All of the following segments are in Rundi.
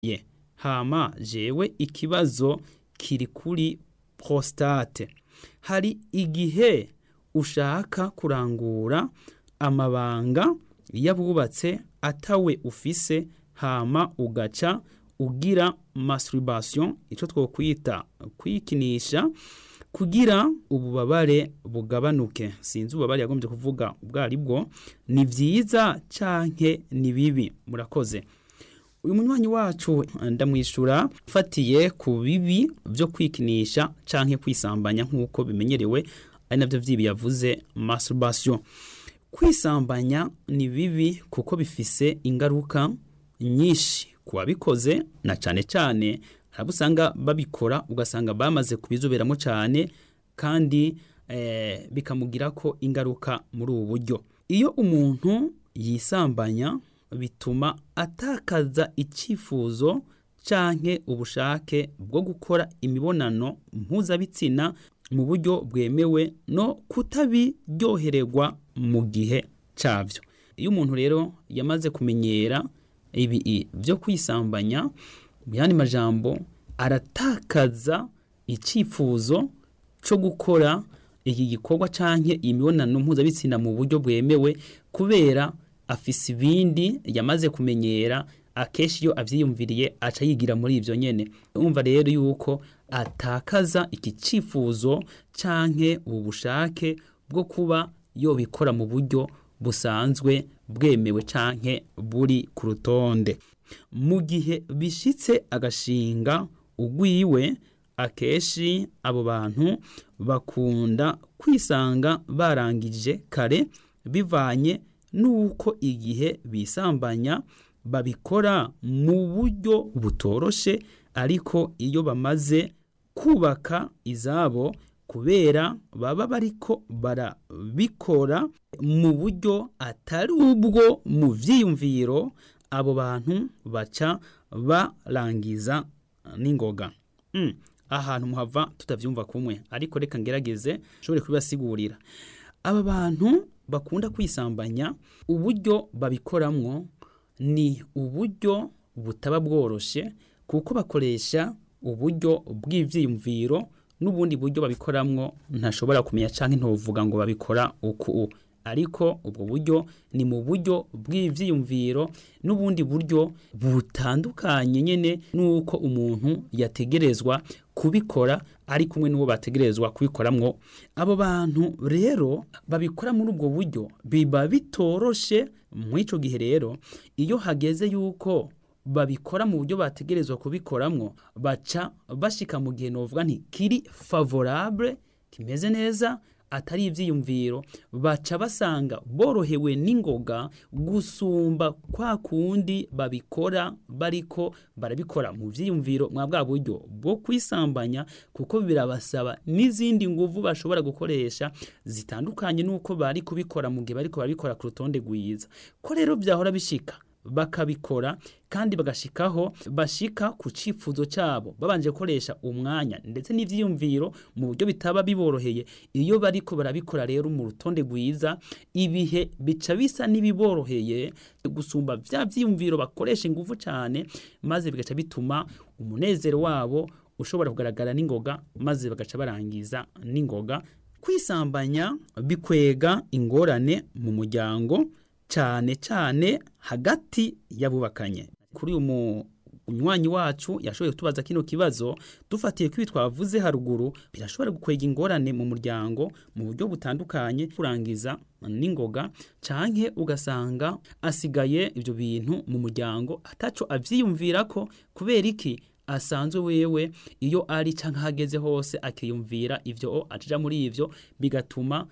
ye hama jewe ikibazo kiri kuri prostate hari igihe ushaka kurangura amabanga y'abubatse atawe ufise hama ugaca ugira masturbation ico twokwita kwikinisha kugira ububabare bugabanuke sinzi ububabare yagombye kuvuga ubwo ari bwo ni vyiza canke ni bibi murakoze uyu munywanyi wacu ndamwishura fatiye ku bibi byo kwikinisha canke kwisambanya nk'uko bimenyerewe ari navyo vyibi yavuze masturbation kwisambanya ni bibi kuko bifise ingaruka nyinshi ku babikoze na cane cane hari usanga babikora ugasanga bamaze kubizoberamo cyane kandi eh, bikamugira ko ingaruka muri ubu buryo iyo umuntu yisambanya bituma atakaza icyifuzo canke ubushake bwo gukora imibonano mpuzabitsina mu buryo bwemewe no kutabiryohererwa mu gihe cyabyo iyo umuntu rero yamaze kumenyera ibi byo kwisambanya mu yandi majambo aratakaza icyifuzo cyo gukora iki gikorwa canke imibonano mpuzabitsina mu buryo bwemewe kubera afise ibindi yamaze kumenyera akenshi iyo avyiyumviriye aca yigira muri ivyo nyene umva rero yuko atakaza iki cifuzo canke ubu bushake bwo kuba yobikora mu buryo busanzwe bwemewe canke buri ku rutonde mu gihe bishitse agashinga ugwiwe akenshi abo bantu bakunda kwisanga barangije kare bivanye nuko igihe bisambanya babikora mu buryo butoroshe ariko iyo bamaze kubaka izabo kubera baba bariko barabikora mu buryo atari ubwo mu vyiyumviro abo bantu baca barangiza n'ingoga mm. ahantu muhava tutavyumva kumwe ariko reka ngerageze nshobore kubibasigurira aba bantu bakunda kwisambanya uburyo babikoramwo ni uburyo butaba bworoshe kuko bakoresha uburyo bw'ivyiyumviro n'ubundi buryo babikoramwo ntashobora kumenya canke ntovuga ngo babikora uku ariko ubwo buryo ni mu buryo bw'ivyiyumviro n'ubundi buryo butandukanye nyene nuko umuntu yategerezwa kubikora ari kumwe n'uwo bategerezwa kubikoramwo abo bantu rero babikora muri ubwo buryo biba bitoroshe muri ico gihe rero iyo hageze yuko babikora mu buryo bategerezwa kubikoramwo baca bashika mu gihe novuga nti kiri favorable kimeze neza atari ivyiyumviro baca basanga borohewe n'ingoga gusumba kwa kundi babikora bariko barabikora mu vyiyumviro mwa bwa buryo bwo kwisambanya kuko birabasaba n'izindi nguvu bashobora gukoresha zitandukanye n'uko bari kubikora mu gihe bariko barabikora ku rutonde rwiza ko rero vyahora bishika bakabikora kandi bagashikaho bashika ku cifuzo cabo babanje gukoresha umwanya ndetse n'ivyiyumviro mu buryo bitaba biboroheye iyo bariko barabikora rero mu rutonde rwiza ibihe bica bisa n'ibiboroheye gusumba vya vyiyumviro bakoresha ingufu cane maze bigaca bituma umunezero wabo ushobora kugaragara n'ingoga maze bagaca barangiza n'ingoga kwisambanya bikwega ingorane mu muryango cyane cyane hagati y'abubakanye kuri uyu munywanyi wacu yashoboye kutubaza kino kibazo dufatiye ko ibi twavuze haruguru birashobora gukwega ingorane mu muryango mu buryo butandukanye kurangiza n'ingoga canke ugasanga asigaye ibyo bintu mu muryango ataco avyiyumvira ko kubera iki asanzwe wewe iyo ari canke hageze hose akiyumvira ivyo acija muri ivyo bigatuma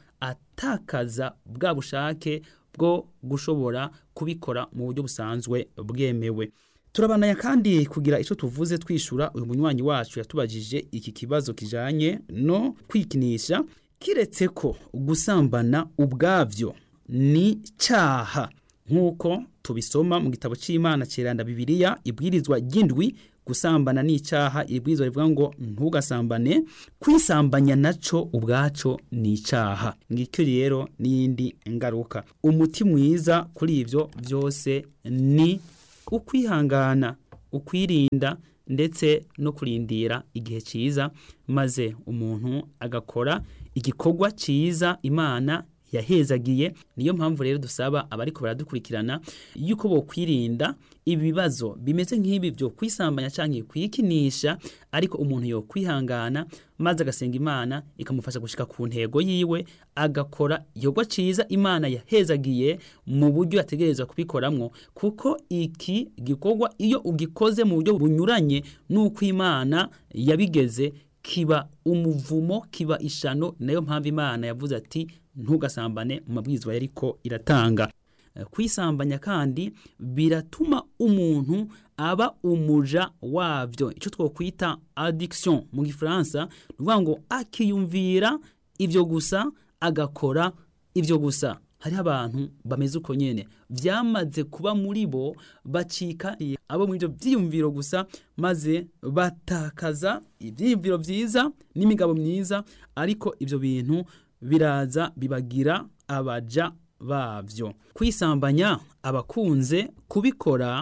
atakaza bwa bushake bwo gushobora kubikora mu buryo busanzwe bwemewe turabanaya kandi kugira icyo tuvuze twishura uyu munywanyi wacu yatubajije iki kibazo kijanye no kwikinisha kiretse ko gusambana ubwabyo ni cyaha nk'uko tubisoma mu gitabo cy'imana kiranda bibiliya ibwirizwa ry'indwi gusambana ni icyaha ibwirizwa rivuga ngo ntugasambane kwisambanya naco ubwaco ni icyaha ngicyo rero n'iyindi ngaruka umuti mwiza kuri ibyo byose ni ukwihangana ukwirinda ndetse no kurindira igihe cyiza maze umuntu agakora igikorwa cyiza imana yahezagiye niyo mpamvu rero dusaba abariko baradukurikirana yuko bokwirinda ibibazo bimeze nk'ibi byo kwisambanya cyangwa kwikinisha ariko umuntu yo kwihangana maze agasenga imana ikamufasha gushika ku ntego yiwe agakora igikorwa cyiza imana yahezagiye mu buryo yategerezwa kubikoramwo kuko iki gikorwa iyo ugikoze mu buryo bunyuranye n'uko imana yabigeze kiba umuvumo kiba ishano nayo mpamvu imana yavuze ati ntugasambane mu mabwizwa yariko iratanga kwisambanya kandi biratuma umuntu aba umuja wavyo icyo twokwita addiction mu gifaransa ni ukuvuga ngo akiyumvira ivyo gusa agakora ivyo gusa hariho abantu bameze uko nyene vyamaze kuba muri bo bacika abo muri ivyo vyiyumviro gusa maze batakaza ivyiyumviro vyiza n'imigabo myiza ariko ivyo bintu biraza bibagira abaja bavyo kwisambanya abakunze kubikora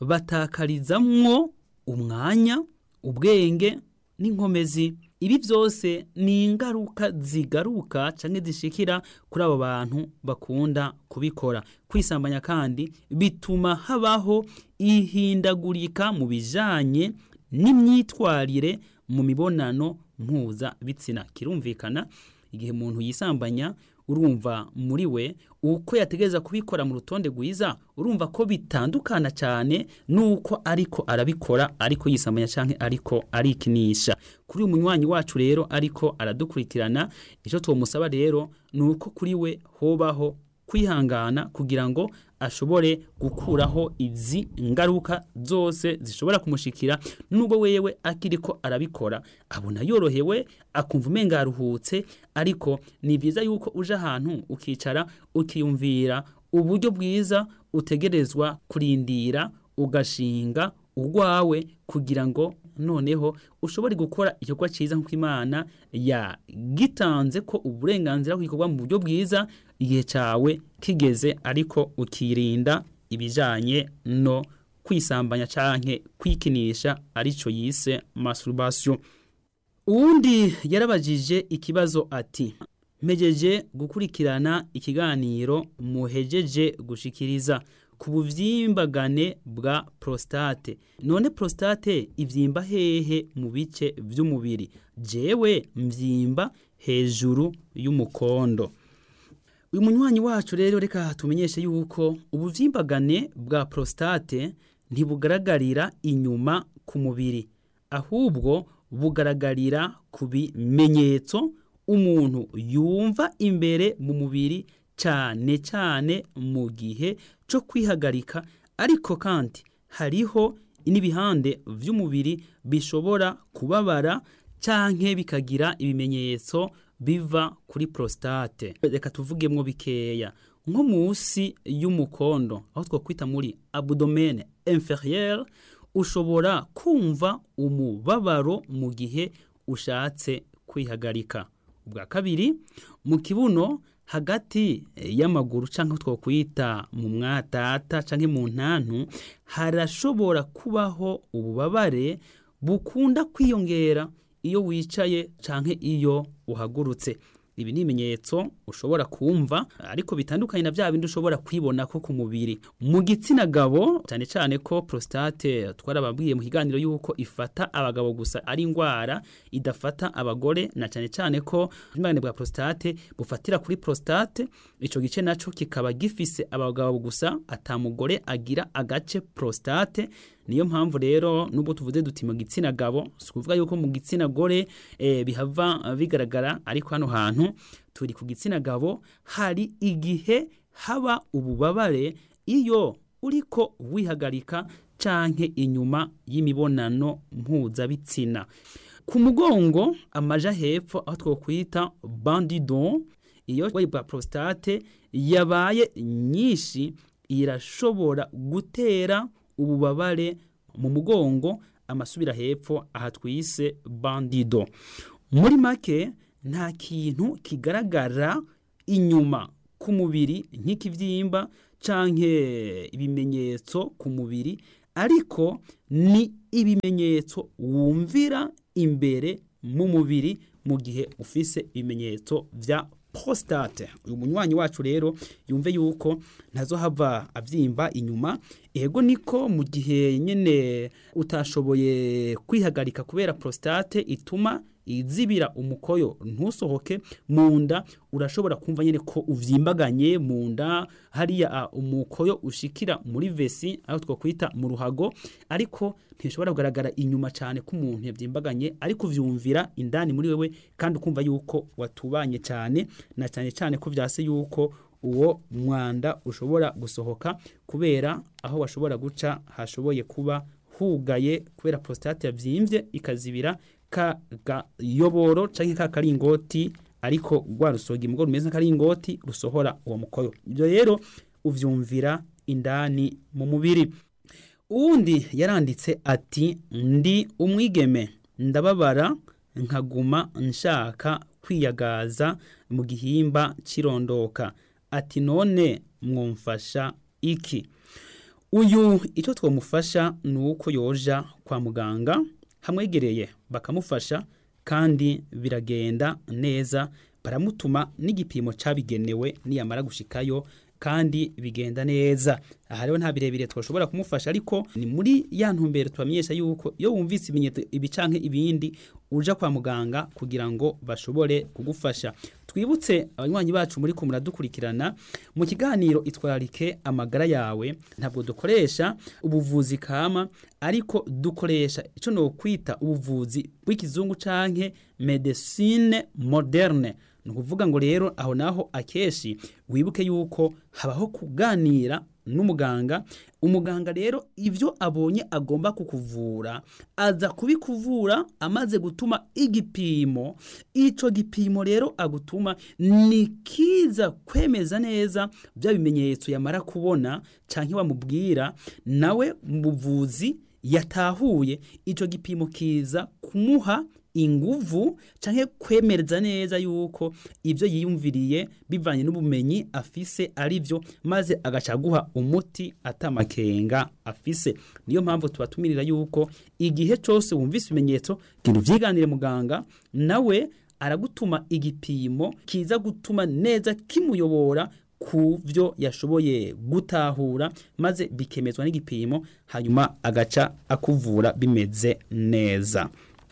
batakarizamwo umwanya ubwenge n'inkomezi ibi byose ni ingaruka zigaruka cyangwa zishikira kuri abo bantu bakunda kubikora kwisambanya kandi bituma habaho ihindagurika mu bijanye n'imyitwarire mu mibonano mpuzabitsina kirumvikana igihe umuntu yisambanya urumva muri we uko yategereza kubikora mu rutonde rwiza urumva ko bitandukana cyane nuko ariko arabikora ariko yisambanya cyangwa ariko arikinisha kuri uyu munywanyi wacu rero ariko aradukurikirana icyo tumusaba rero ni uko kuri we hobaho kwihangana kugira ngo ashobore gukuraho izi ngaruka zose zishobora kumushikira nubwo wewe akiriko arabikora abona yorohewe akumva umenga aruhutse ariko ni byiza yuko uje ahantu ukicara ukiyumvira uburyo bwiza utegerezwa kurindira ugashinga urwawe kugira ngo noneho ushobore gukora igikorwa cyiza nk'uko imana yagitanze ko uburenganzira bw'igikorwa mu buryo bwiza igihe cyawe kigeze ariko ukirinda ibijyanye no kwisambanya cyangwa kwikinisha aricyo yise masturbation uwundi yarabajije ikibazo ati mpejeje gukurikirana ikiganiro muhejeje gushikiriza ku buvyimbagane bwa prostate none prostate ivyimba hehe mu bice vy'umubiri jewe mvyimba hejuru y'umukondo uyu munywanyi wacu rero reka tumenyeshe yuko ubuvyimbagane bwa prostate ntibugaragarira inyuma ku mubiri ahubwo bugaragarira ku bimenyetso umuntu yumva imbere mu mubiri cyane cyane mu gihe cyo kwihagarika ariko kandi hariho n'ibihande by'umubiri bishobora kubabara cyangwa bikagira ibimenyetso biva kuri prostate reka tuvugemo bikeya nko munsi y'umukondo aho twakwita muri abdomene inferieur ushobora kumva umubabaro mu gihe ushatse kwihagarika ubwa kabiri mu kibuno hagati y'amaguru cyangwa twakwita mu mwatata cyangwa mu ntantu harashobora kubaho ububabare bukunda kwiyongera iyo wicaye cyangwa iyo uhagurutse ibi ni ibimenyetso ushobora kumva ariko bitandukanye na bya bindi ushobora kwibona ko ku mubiri mu gitsina gabo cyane cyane ko prostate twarababwiye mu kiganiro yuko ifata abagabo gusa ari indwara idafata abagore na cyane cyane ko ubwimbane bwa prostate bufatira kuri prostate icyo gice nacyo kikaba gifise abagabo gusa atamugore agira agace prostate niyo mpamvu rero nubwo tuvuze duti mu gitsina gabo si ukuvuga yuko mu gitsina gore eh, bihava bigaragara ariko hano hantu turi ku gitsina gabo hari igihe haba ububabare iyo uriko wihagarika canke inyuma y'imibonano mpuzabitsina ku mugongo amaja hepfo aho twokwita bandidon iyo bwa prostate yabaye nyinshi irashobora gutera ububabare mu mugongo amasubira hepfo aha twise bandido muri make nta kintu kigaragara inyuma ku mubiri nk'ikibyimba canke ibimenyetso ku mubiri ariko ni ibimenyetso wumvira imbere mu mubiri mu gihe ufise ibimenyetso vya prostate uyu munywanyi wacu rero yumve yuko ntazohava avyimba inyuma ego niko mu gihe nyene utashoboye kwihagarika kubera prostate ituma izibira umukoyo ntusohoke mu nda urashobora kumva nyene ko uvyimbaganye mu nda hariya umukoyo ushikira muri vesi aho twakwita mu ruhago ariko ntishobora kugaragara inyuma cyane ko umuntu yavyimbaganye ariko uvyumvira indani muri wewe kandi ukumva yuko watubanye cyane na cyane cyane ko vyase yuko uwo mwanda ushobora gusohoka kubera aho washobora guca hashoboye kuba hugaye kubera prostate yavyimbye ikazibira ka gayoboro canke ka karingoti ariko rwa rusogi mugo rumeze nk'akaringoti rusohora uwo mukoyo ibyo rero uvyumvira indani mu mubiri uwundi yaranditse ati ndi umwigeme ndababara nkaguma nshaka kwiyagaza mu gihimba cirondoka ati none mwumfasha iki uyu icyo twamufasha ni uko yoja kwa muganga hamwegereye bakamufasha kandi biragenda neza baramutuma n'igipimo cyabigenewe niyamara gushikayo kandi bigenda neza aha rero nta birebire twashobora kumufasha ariko ni muri ya ntumbero tubamenyesha yuko iyo wumvise ibimenyetso ibi canke ibindi uja kwa muganga kugira ngo bashobore kugufasha twibutse abanywanyi bacu muri ko muradukurikirana mu kiganiro itwararike amagara yawe ntabwo dukoresha ubuvuzi kama ariko dukoresha icyo no kwita ubuvuzi bw'ikizungu canke medecine moderne ni ukuvuga ngo rero aho naho akeshi wibuke yuko habaho kuganira n'umuganga umuganga rero ibyo abonye agomba kukuvura aza kubikuvura amaze gutuma igipimo icyo gipimo rero agutuma ni kiza kwemeza neza bya bimenyetso yamara kubona cyangwa wamubwira nawe mu buvuzi yatahuye icyo gipimo kiza kumuha inguvu canke kwemereza neza yuko ibyo yiyumviriye bivanye n'ubumenyi afise ari byo maze agaca guha umuti atamakenga afise niyo mpamvu tubatumirira yuko igihe cyose wumvise ibimenyetso genda uvyiganire muganga nawe aragutuma igipimo kiza gutuma neza kimuyobora ku byo yashoboye gutahura maze bikemezwa n'igipimo hanyuma agaca akuvura bimeze neza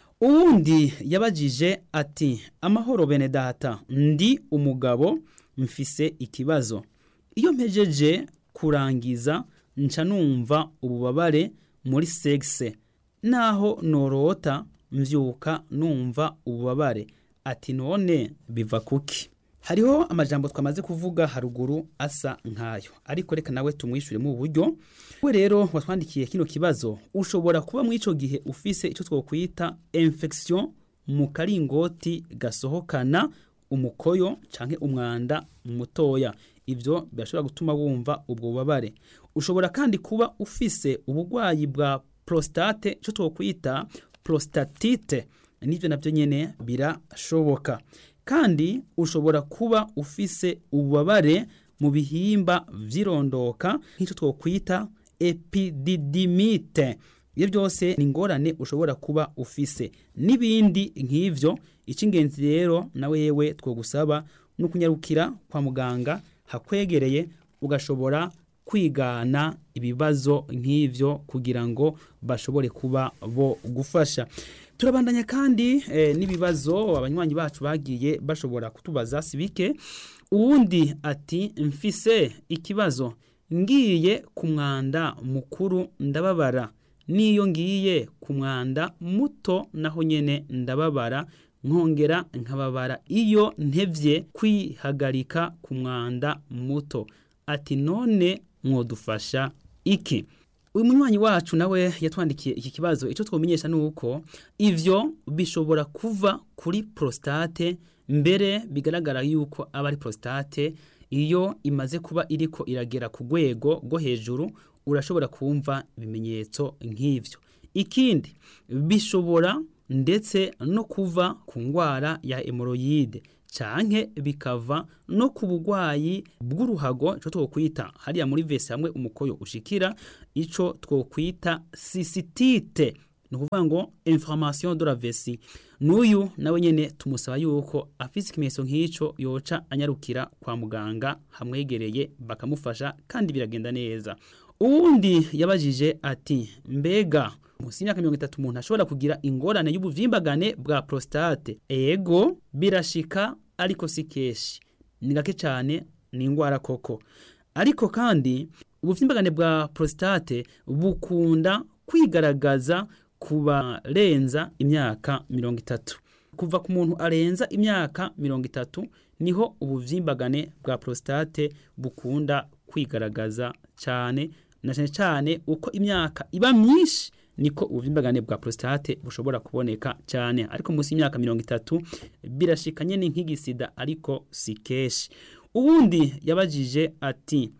uwundi yabajije ati amahoro bene data ndi umugabo mfise ikibazo iyo mpejeje kurangiza nca numva ububabare muri segise naho norota mvyuka numva ububabare ati none biva kuki hariho amajambo twamaze kuvuga haruguru asa nkayo ariko reka nawe tumwishure mu buryo we rero watwandikiye kino kibazo ushobora kuba mu ico gihe ufise ico twokwita infection mu karingoti gasohokana umukoyo canke umwanda mutoya ivyo birashobora gutuma wumva ubwo bubabare ushobora kandi kuba ufise ubugwayi bwa prostate ico twokwita prostatite nivyo navyo nyene birashoboka kandi ushobora kuba ufise ububabare mu bihimba vyirondoka nk'icyo twokwita epididimite ibyo byose ni ingorane ushobora kuba ufise n'ibindi nk'ivyo icy'ingenzi rero nawe yewe twogusaba ni ukunyarukira kwa muganga hakwegereye ugashobora kwigana ibibazo nk'ivyo kugira ngo bashobore kuba bo gufasha turabandanya kandi eh, n'ibibazo abanywanyi bacu bagiye bashobora kutubaza sibike uwundi ati mfise ikibazo ngiye ku mwanda mukuru ndababara niyo ngiye ku mwanda muto naho nyene ndababara nkongera nkababara iyo ntevye kwihagarika ku mwanda muto ati none mwodufasha iki uyu munywanyi wacu nawe yatwandikiye iki kibazo icyo twomenyesha ni uko ivyo bishobora kuva kuri prostate mbere bigaragara yuko aba ari prostate iyo imaze kuba iriko iragera ku rwego rwo hejuru urashobora kumva ibimenyetso nk'ivyo ikindi bishobora ndetse no kuva ku ndwara ya hemoroyide canke bikava no ku bugwayi bw'uruhago ico twokwita hariya muri vese hamwe umukoyo ushikira ico twokwita sisitite ni ukuvuga ngo information de la vessie n'uyu nawe nyene tumusaba yuko afise ikimenyetso nk'ico yoca anyarukira kwa muganga hamwegereye bakamufasha kandi biragenda neza uwundi yabajije ati mbega munsi y'imyaka mirongo itatu umuntu ashobora kugira ingorane y'ubuvimbagane bwa prostate ego birashika ariko si kenshi ni gake cyane ni ingwara koko ariko kandi ubuvimbagane bwa prostate bukunda kwigaragaza ku barenza imyaka mirongo itatu kuva ku muntu arenza imyaka mirongo itatu niho ubuvimbagane bwa prostate bukunda kwigaragaza cyane na cyane cyane uko imyaka iba myinshi niko ubuvimbagane bwa prostate bushobora kuboneka cyane ariko munsi y'imyaka mirongo itatu birashika nyene nk'igisida ariko si kenshi ubundi yabajije ati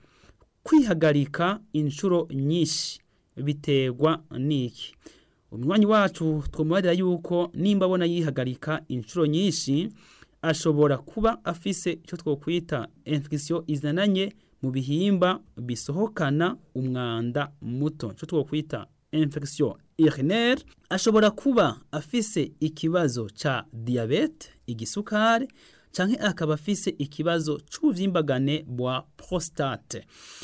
kwihagarika inshuro nyinshi biterwa n'iki umunywanyi wacu twamubarira yuko nimba abona yihagarika inshuro nyinshi ashobora kuba afise icyo twokwita infection izananye mu bihimba bisohokana umwanda muto icyo twokwita infection urinaire ashobora kuba afise ikibazo ca diabete igisukari canke akaba afise ikibazo c'ubuvimbagane bwa prostate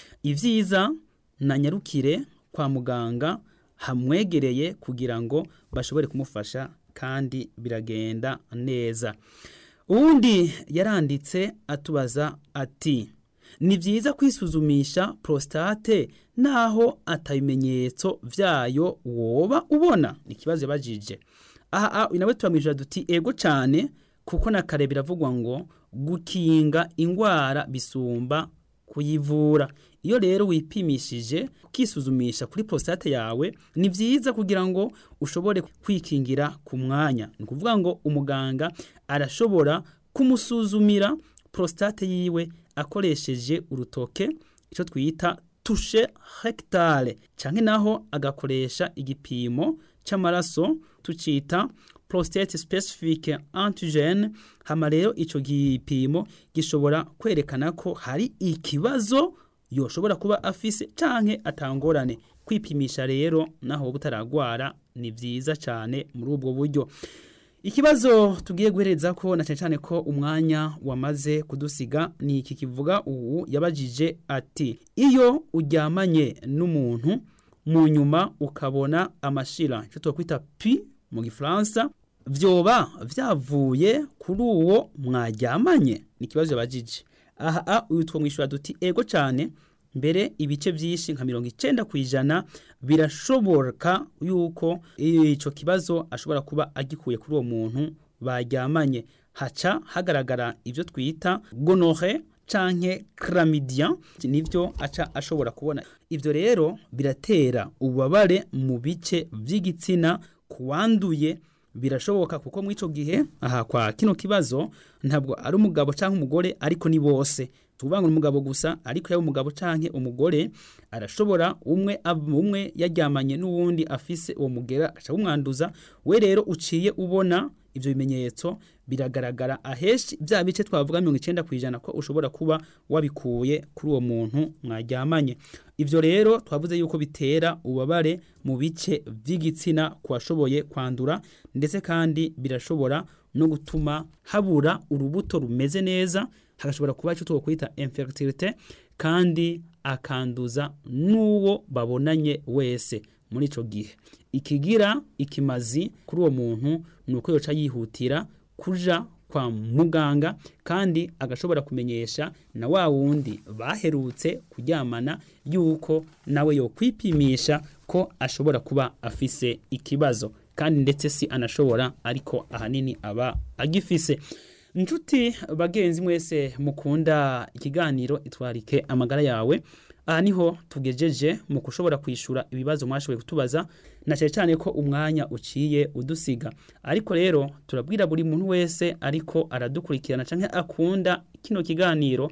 ivyiza na nyarukire kwa muganga hamwegereye kugira ngo bashobore kumufasha kandi biragenda neza uwundi yaranditse atubaza ati ni byiza kwisuzumisha prostate naho atabimenyetso vyayo woba ubona ni ikibazo yabajije aha nawe turamwishyura duti ego cyane kuko na kare biravugwa ngo gukinga ingwara bisumba kuyivura iyo rero wipimishije ukisuzumisha kuri prostate yawe ni byiza kugira ngo ushobore kwikingira ku mwanya ni ukuvuga ngo umuganga arashobora kumusuzumira prostate yiwe akoresheje urutoke icyo twita tushe hegitare cyangwa naho agakoresha igipimo cy'amaraso tucita prostate specific antigen hama rero ico gipimo gishobora kwerekana ko hari ikibazo yoshobora kuba afise canke atangorane kwipimisha rero naho butaragwara ni vyiza cyane muri ubwo buryo ikibazo tugiye guhereza ko na cyane cyane ko umwanya wamaze kudusiga ni iki kivuga ubu yabajije ati iyo uryamanye n'umuntu mu nyuma ukabona amashira icyo twakwita pi mu gifaransa vyoba vyavuye kuri uwo mwaryamanye ni ikibazo yabajije aha uyu twamwishyura duti ego cyane mbere ibice byinshi nka mirongo icenda ku ijana birashoboka yuko icyo kibazo ashobora kuba agikuye kuri uwo muntu baryamanye haca hagaragara ibyo twita gonore canke chlamydia nivyo aca ashobora kubona ivyo rero biratera ububabare mu bice vy'igitsina kuwanduye birashoboka kuko muri ico gihe aha kwa kino kibazo ntabwo ari umugabo canke umugore ariko ni bose tuvuga ngo umugabo gusa ariko yaba umugabo canke umugore arashobora umwe umwe yaryamanye n'uwundi afise uwo mugera aca umwanduza we rero uciye ubona ivyo bimenyetso biragaragara aheshi bya bice twavuga mirongo icenda kwijana ko ushobora kuba wabikuye kuri uwo muntu mwaryamanye ivyo rero twavuze yuko bitera ubabare mu bice vy'igitsina ku bashoboye kwandura ndetse kandi birashobora no gutuma habura urubuto rumeze neza hagashobora kuba icyo twokwita infertilité kandi akanduza n'uwo babonanye wese muri ico gihe ikigira ikimazi kuri uwo muntu ni uko yoca yihutira kuja kwa muganga kandi agashobora kumenyesha na wa wundi baherutse kuryamana yuko nawe yo kwipimisha ko ashobora kuba afise ikibazo kandi ndetse si anashobora ariko ahanini aba agifise inshuti bagenzi mwese mukunda ikiganiro itwarike amagara yawe aha niho tugejeje mu kushobora kwishura ibibazo mwashoboye kutubaza na cyane cyane ko umwanya uciye udusiga ariko rero turabwira buri muntu wese ariko aradukurikirana canke akunda kino kiganiro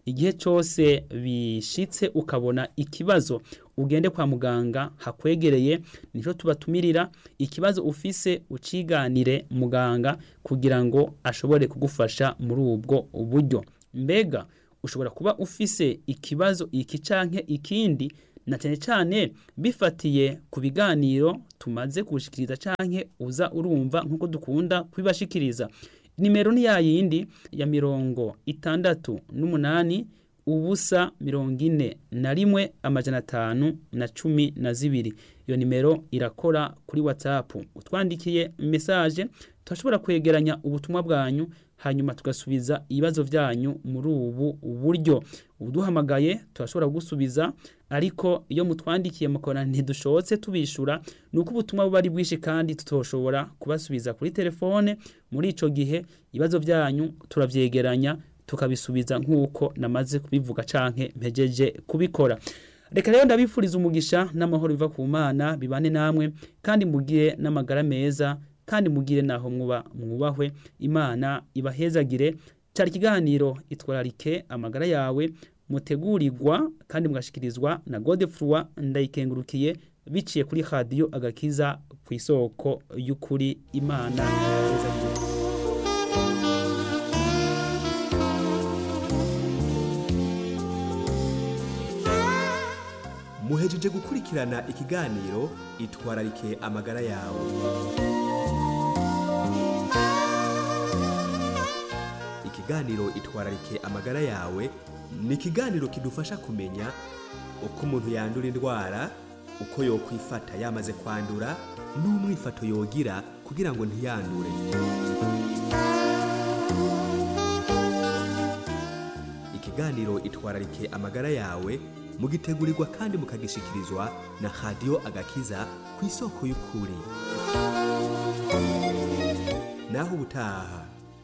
igihe cyose bishitse ukabona ikibazo ugende kwa muganga hakwegereye nicyo tubatumirira ikibazo ufise uciganire muganga kugira ngo ashobore kugufasha muri ubwo buryo mbega ushobora kuba ufise ikibazo iki canke ikindi na cyane cyane bifatiye ku biganiro tumaze kubushikiriza canke uza urumva nk'uko dukunda kubibashikiriza nimero ni ya yindi ya mirongo itandatu n'umunani ubusa mirongo ine na rimwe amajana atanu na cumi na zibiri iyo nimero irakora kuri whatsapp utwandikiye mesaje turashobora kwegeranya ubutumwa bwanyu hanyuma tugasubiza ibibazo byanyu muri ubu buryo uduhamagaye turashobora kugusubiza ariko iyo mutwandikiye mukora ntidushobotse tubishura ni uko ubutumwa buba ari bwinshi kandi tutoshobora kubasubiza kuri telefone muri ico gihe ibibazo byanyu turavyegeranya tukabisubiza nk'uko namaze kubivuga canke mpejeje kubikora reka rero ndabifuriza umugisha n'amahoro biva ku mana bibane namwe kandi mugire n'amagara meza kandi mugire naho mwuba mwubahwe imana ibahezagire cyari ikiganiro itwararike amagara yawe mutegurirwa kandi mugashikirizwa na Godefroid ndayikengurukiye biciye kuri radio agakiza ku isoko y'ukuri imana ibahezagire muhejeje gukurikirana ikiganiro itwararike amagara yawe ikiganiro itwararike amagara yawe ni ikiganiro kidufasha kumenya uko umuntu yandura indwara uko yokwifata yamaze kwandura n'umwifato yogira kugira ngo ntiyandure ikiganiro itwararike amagara yawe mugitegurirwa kandi mukagishikirizwa na radiyo agakiza ku isoko y'ukuri naho ubutaha